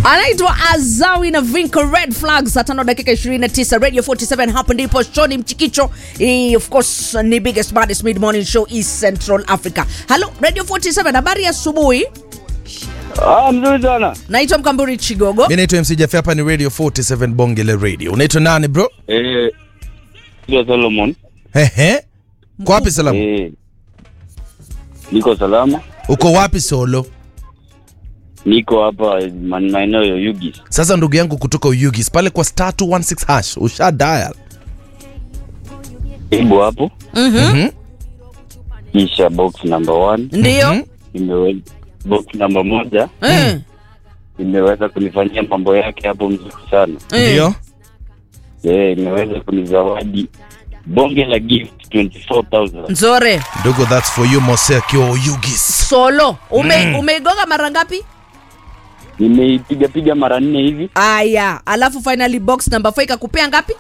anaitwa Azawi na Vinco Red Flag, saa tano dakika 29 Radio 47. Hapo ndipo Shoni Mchikicho. Hii of course ni biggest baddest mid morning show East Central Africa. Hello Radio 47, habari ya asubuhi. Ah, mzuri sana. Naitwa Mkamburi Chigogo. mi naitwa mc jafe hapa ni radio 47 bongele radio unaitwa nani bro Eh, ndio Solomon. Ehe. kwa wapi salamu Eh, niko salama. uko wapi solo Niko hapa man- maeneo ya Yugi. sasa ndugu yangu kutoka uyugis pale kwa star 216 hash usha dial Ibo hapo. Mhm. Kisha box number one. Ndio. Mhm. Imeweza box number moja Eh, imeweza kunifanyia mambo yake hapo mzuri sana. eh. ndio Eh, imeweza kunizawadi bonge la gift 24000. Nzore. ndugu that's for you mose akiwa uyugis Solo. Ume umeigonga mara ngapi? Nimeipiga piga mara nne hivi Aya, alafu finally box number 4 ikakupea ngapi?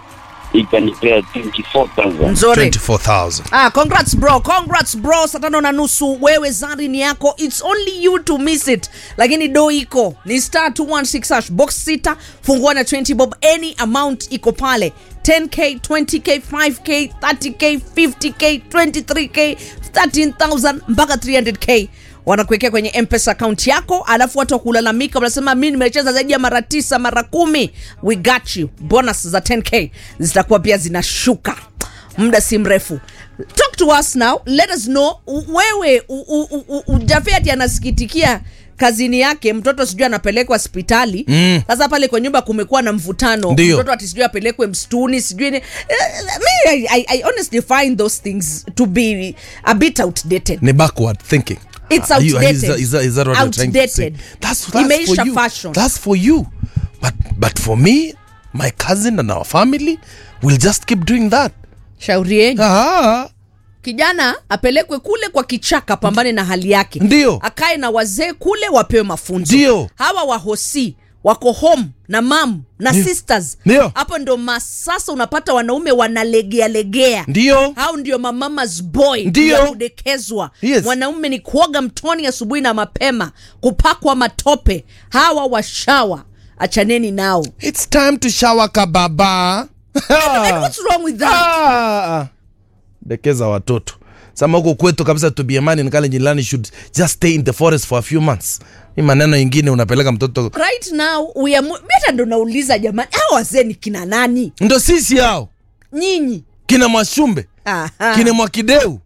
ikanipea 24000. Nzore. 24000 Ah, congrats bro, congrats bro. Saa tano na nusu, wewe zari ni yako, it's only you to miss it. Lakini do iko ni star 216 hash box sita, fungua na 20 bob, any amount iko pale 10k 20k 5k 30k 50k 23k 13000 mpaka 300k wanakuwekea kwenye mpesa account yako alafu watu wakulalamika wanasema mi nimecheza zaidi ya mara tisa mara kumi we got you bonus za 10k zitakuwa pia zinashuka muda si mrefu talk to us now let us know u- wewe u- u- u- u- jafeti anasikitikia kazini yake mtoto sijui anapelekwa hospitali Mm. sasa pale kwa nyumba kumekuwa na mvutano Ndio. mtoto ati sijui apelekwe msituni sijui ni eh, me, I, I, I honestly find those things to be a bit outdated ni backward thinking It's Are you- outdated. is that- is that- is that what you're trying to say? Outdated. That's, that's Imeisha for you. fashion. That's for you. But, but for me, my cousin and our family, we'll just keep doing that. shauri yenu Ah, kijana apelekwe kule kwa kichaka pambane na hali yake Ndio. akae na wazee kule wapewe mafunzo Ndio. hawa wahosi wako home na mam na Ndio. sisters Ndio. hapo ndo masasa unapata wanaume wanalegea legea ndio. hao ndio mamamas boy Ndio. ya kudekezwa Yes. mwanaume ni kuoga mtoni asubuhi na mapema kupakwa matope hawa washawa achaneni nao It's time to shower kababa. And what's wrong with that Ah. dekeza watoto sama huko kwetu kabisa tubiemani nikale jilani should just stay in the forest for a few months hii maneno ingine unapeleka mtoto right now we are mo- mi hata ndo nauliza jamani hawa wazee ni kina nani ndo sisi hao nyinyi kina mwashumbe Aha. kina mwakideu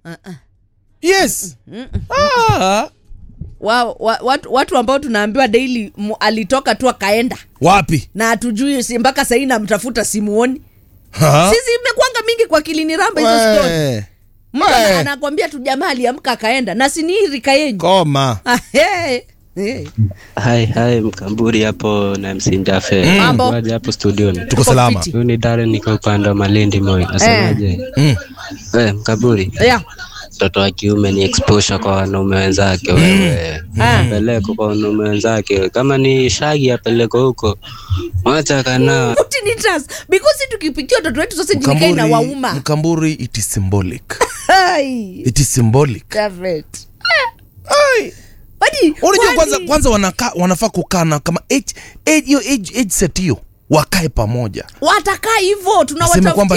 yes ah. wa, wa, watu, watu ambao tunaambiwa daily mu, alitoka tu akaenda wapi na hatujui si mpaka sahii namtafuta simuoni Ha? sisi imekwanga mingi kwa kilini ramba hizo stori We. mtu ana- We. anakwambia tu jamaa aliamka akaenda na sini hii rika yenyu koma Ah, hey. Hey. Hai hai Mkamburi hapo na MC Ndafe. Mambo. Waje hapo studioni. tuko salama fiti. Huyu ni Darren niko upande wa Malindi Moi. Nasemaje? Mm. Eh, Mkamburi. Yeah. Mtoto wa kiume ni exposure kwa wanaume wenzake wewe. Ah. Apeleko kwa wanaume wenzake. Kama ni shagi apeleko huko. Mwacha kanao. Utinitas. because si tukipitia watoto wetu sasa jinikai na Mkamburi, wauma mkamburi it is symbolic Ai. it is symbolic David. Ai. Wadi, unajua wadi. kwanza kwanza wanaka, wanafaa kukana kama age age hiyo age, age set hiyo wakae pamoja watakaa hivyo Aseme tunawatafutia kwamba